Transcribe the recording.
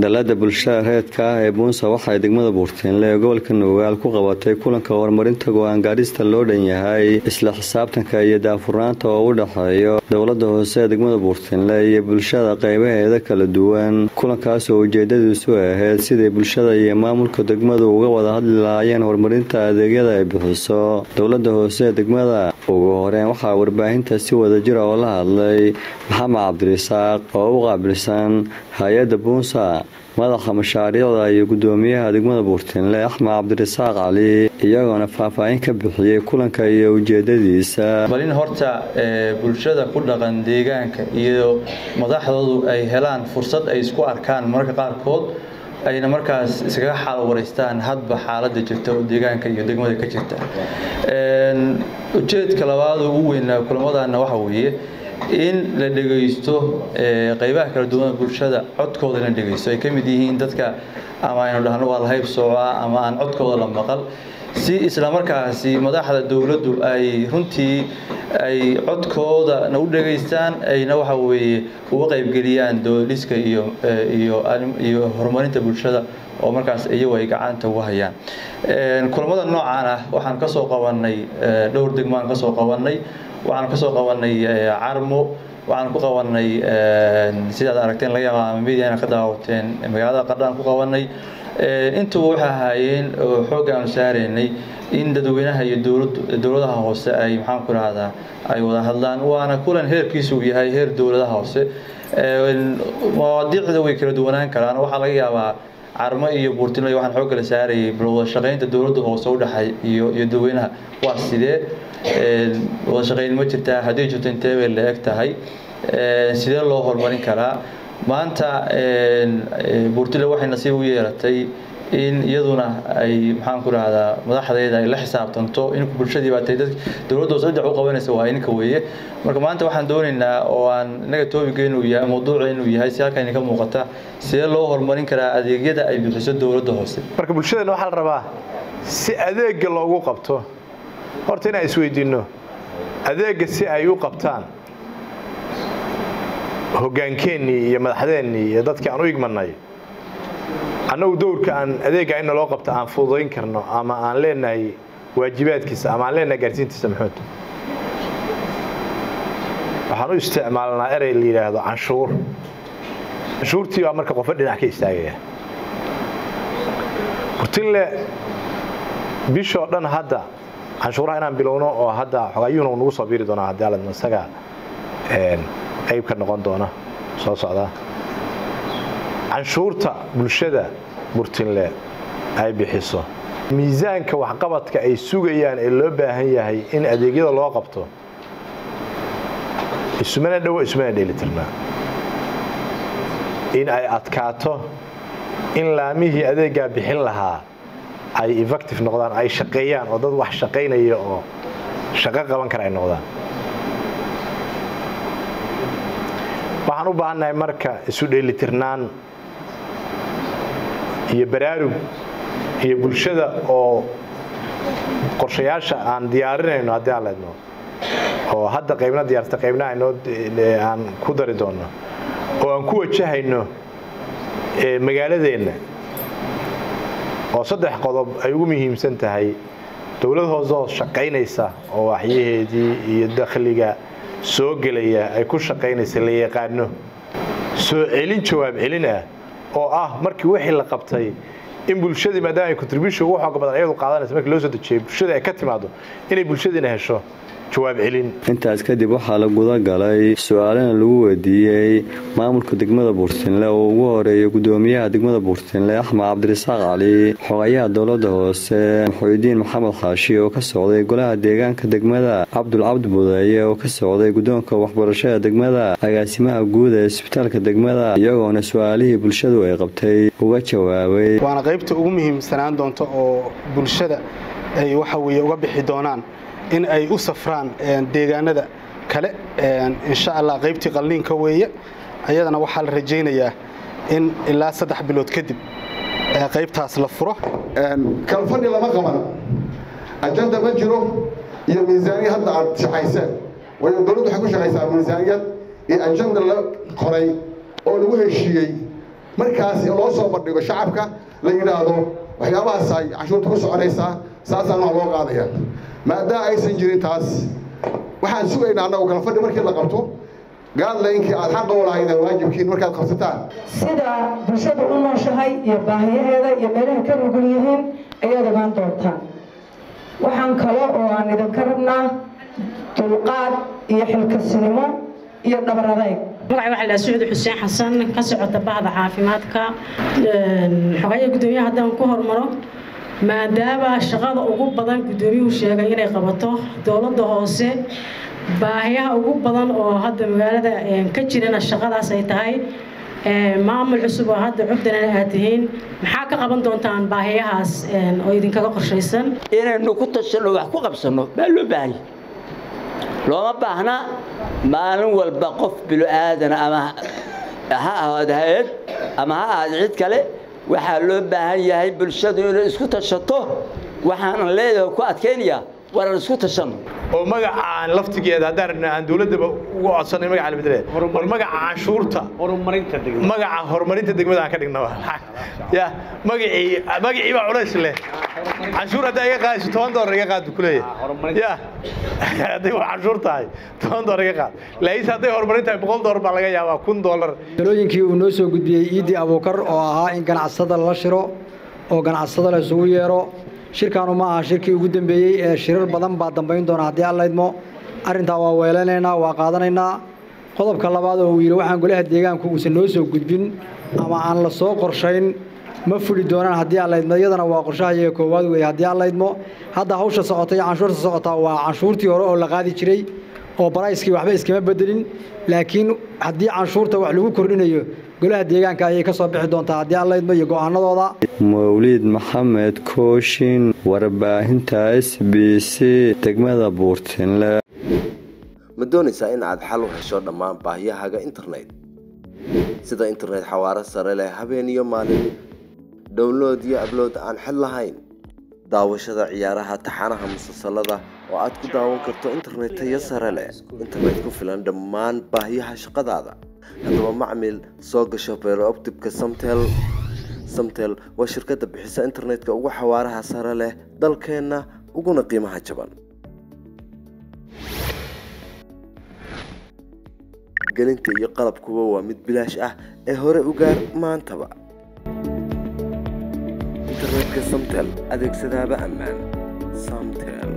dalada bulshada reedka ah ee buunsa waxay degmada buurtiinle ee gobolka nugaal ku qabatay kulanka horumarinta go-aan gaadhista loo dhan yahay isla xisaabtanka iyo daafurnaanta oo u dhexeeyo dowlada hoose ee degmada buurtiinle iyo bulshada qeybaheeda kala duwan kulankaas oo ujeedadiisu ahayd siday bulshada iyo maamulka degmadu uga wada hadli lahaayeen horumarinta adeegyada ay bixiso dowlada hoose ee degmada ugu horeen waxaa warbaahinta si wadajira oo la hadlay maxamed cabdirisaaq oo u qaabilsan hay-adda buunsa madaxa mashaariicda iyo gudoomiyaha degmada buurtiinle axmed cabdirisaaq cali iyagoona faahfaahin ka bixiyey kulanka iyo ujeedadiisa balin horta bulshada ku dhaqan deegaanka iyo madaxdoodu ay helaan fursad ay isku arkaan mararka qaarkood ayna markaas iskaga xaal wareystaan hadba xaalada jirta oo deegaanka iyo degmada ka jirta ujeedka labaad ugu weynaa kulamadana waxa weeye in la dhegaysto qeybaha kala duwan bulshada codkooda in la dhegaysto ay ka mid yihiin dadka ama aynu dhahno waa la hayb soocaa ama aan codkooda la maqal si islamarkaasi madaxda dowladdu ay runtii ay codkoodana u dhegaystaan ayna waxa weeye uga qaybgeliyaan dooliska iyo iyo horumarinta bulshada oo markaas iyagu ay gacanta uga hayaan kulamada noocaan ah waxaan ka soo qabanay dhowr degmaan ka soo qabanay waxaan ka soo qabanay carmo waxaan ku qabanay sidaad aragteen laga yaaba mediana ka daawateen magaalada qardhaan ku qabanay intuba waxay ahaayeen oo xoogga aanu saaraynay in dadweynaha iyo dowladaha hoose ay maxaan ku rahdaa ay wada hadlaan waana kulan heerkiisu uu yahay heer dowladaha hoose mawaadiicda way kala duwanaan karaan waxaa laga yaabaa carmo iyo buurtinle waxaan xoogga la saarayay bal wada shaqaynta dowladda hoose u dhexay iyo iyo dadweynaha waa sidee wada shaqayn ma jirtaa haddii jirto intee bay la eg tahay sidee loo horumarin karaa maanta buurtile waxay nasiib u yeelatay in iyaduna ay maxaan ku rahdaa madaxdeeda ay la xisaabtanto in bulshadii baa tay dad dowladda hoose dhinac u qabanaysa waa ininka weeye marka maanta waxaan doonaynaa oo aan inaga toobiga inuu yahay mawduuca inuu yahay si halkan ka muuqata sidee loo horumarin karaa adeegyada ay bixiso dowladda hoose marka bulshadana waxaa la rabaa si adeega loogu qabto horta inaan isweydiinno adeegga si ay u qabtaan hoggaankeennii iyo madaxdeennii iyo dadkii aan u igmanay annagu dowrka aan adeegga in naloo qabto aan fududayn karno ama aan leenahay waajibaadkiisa ama aan leenahay gaarsiintiisa maxuud waxaan u isticmaalnaa erey la yidhaahdo canshuur canshuurtii baa marka qofo dhinac ka istaagaya burtinle bishoo dhan hadda canshuuraha inaan bilowno oo hadda xogaayuhuna nagu soo biiri doonaa haddii aladma isaga qayb ka noqon doona soo socdaa canshuurta bulshada burtinle ay bixiso miisaanka waxqabadka ay sugayaan ee loo baahan yahay in adeegyada loo qabto isumana dhowo isumana dheelitirnaa in ay adkaato in laamihii adeeggaa bixin lahaa ay effective noqdaan ay shaqeeyaan oo dad wax shaqaynaya oo shaqo qaban kara ay noqdaan waxaan u baahannahay marka isu dheelitirnaan iyo baraarug iyo bulshada oo qorshayaasha aan diyaarinayno haddii aan leedno oo hadda qaybna diyaarsata qaybna aynoo aan ku dari doonno oo aan ku wajahayno magaaladeenna oo saddex qodob ay ugu muhiimsan tahay dowlad hoose oo shaqaynaysa oo waxyaheedii iyo dakhliga soo gelaya ay ku shaqaynaysa la yaqaano soo celin jawaab celin ah oo ah markii wixii la qabtay in bulshadii maadaama ay contribution ugu xooga badan ayadu qaadanaysa markii loo soo dejiyay bulshada ay ka timaado inay bulshadiina hesho jawaab celin intaas kadib waxaa la guda galay su-aalana lagu weydiiyey maamulka degmada buurtinle oo ugu horeeya gudoomiyaha degmada buurtinle axmed cabdirisaaq cali xogayaha dowlada hoose maxuudiin maxamed xaashi oo ka socday golaha deegaanka degmada cabdul cabdi budeeye oo ka socday guddoonka waxbarashada degmada agaasimaha guud ee isbitaalka degmada iyagoona su-aalihii bulshadu ay qabtay uga jawaabay waana qaybta ugu muhiimsanaan doonta oo bulshada ay waxa weye uga bixi doonaan in ay u safraan deegaanada kale insha allah qaybtii qalliinka weeye ayadana waxaa la rajaynayaa in ilaa saddex bilood kadib qaybtaas la furo kalfadhi lama qaban ajanda ma jiro iyo miisaaniyad hadda aad shaqayseen waayo dowladdu waxay ku shaqaysaa miisaaniyad iyo ajanda la qoray oo lagu heshiiyey markaas loo soo bandhigo shacabka la yidhaahdo waxyaabahaas ay canshuurta ku soconaysaa saasaan wax loo qaadaya maadaama aysan jirin taas waxaan sugaynaa annagu kala fadhi markii la qabto gaadlaynkii aad xaqa u lahaydeen waajibkiin markaad qabsataan sida bulshada u nooshahay iyo baahiyaheeda iyo meelaha ka nugul yihiin ayaad ogaan doontaan waxaan kale oo aan idinka rabnaa dulqaad iyo xilkasinimo iyo dhabar adayg magaca waxaa la sucud xuseen xasan ka socota bahda caafimaadka xogaya guddoomiyaha haddaan ku hormaro maadaama shaqada ugu badan guddoomiyuhu sheegay inay qabato dowladda hoose baahiyaha ugu badan oo hadda magaalada ka jirana shaqadaas ay tahay maamul cusub oo hadda cugdana aad tihiin maxaa ka qaban doontaan baahiyahaas oo idinkaga qorshaysan inaynu ku tashanno wax ku qabsanno baa loo baahanya looma baahna maalin walba qof bilo-aadana ama ha ahaado hay-ad ama ha ahaado cid kale waxaa loo baahan yahay bulshadu inay isku tashato waxaanan leedahay ku adkaynayaa waran isku tashanno oo magacaan laftigeeda haddaan rabna aan dowladdaba uga codsanay magaca la bedele war magaca canshuurta horumarinta degmada magaca horumarinta degmada aan ka dhigna ya magacii magacii baa culays leh canshuur haddaa iga qaadayso toban doolar iga qaad buu ku leeyahay ya hadday wax canshuur tahay toban doolar iga qaad laakiinse hadday horumarin tahay boqol doolar baa laga yaabaa kun doolar talooyinkii uu noo soo gudbiyey iidii abuukar oo ahaa in ganacsatada la shiro oo ganacsatada la isugu yeero shirkaanu ma aha shirkii ugu dambeeyey ee shirar badan baa dambayn doona haddii alla idmo arrintaa waa weelanaynaa waa qaadanaynaa qodobka labaad oo uu yidhi waxaan golaha deegaanku uusan noo soo gudbin ama aan la soo qorshayn ma fuli doonaan haddii alla idmo iyadana waa qorshaha iyaga koowaad weeye haddii alla idmo hadda hawsha socota iyo canshuurta socotaa waa canshuurtii hore oo la qaadi jiray oo barayskii waxba iskama bedelin laakiin haddii canshuurta wax lagu kordhinayo golaha deegaanka ayay ka soo bixi doontaa haddii alla idmo iyo go'aanadooda mawliid maxamed kooshin warbaahinta s b c degmada buurtinle ma doonaysaa in aad xal u hesho dhammaan baahiyahaaga internet sida internet xawaaro sare leh habeen iyo maalin download iyo ablood aan xid lahayn daawashada ciyaaraha taxanaha musalsalada oo aad ku daawan karto internet tayo sare leh internet ku filan dhammaan baahiyaha shaqadaada haddaba macmil soo gasho beerooptibka samtel samtel waa shirkadda bixisa internetka ugu xawaaraha sare leh dalkeenna uguna qiimaha jaban gelinta iyo qalabkuba waa mid bilaash ah ee hore u gaar maantaba internetka samtel adeegsadaaba ammaan samtel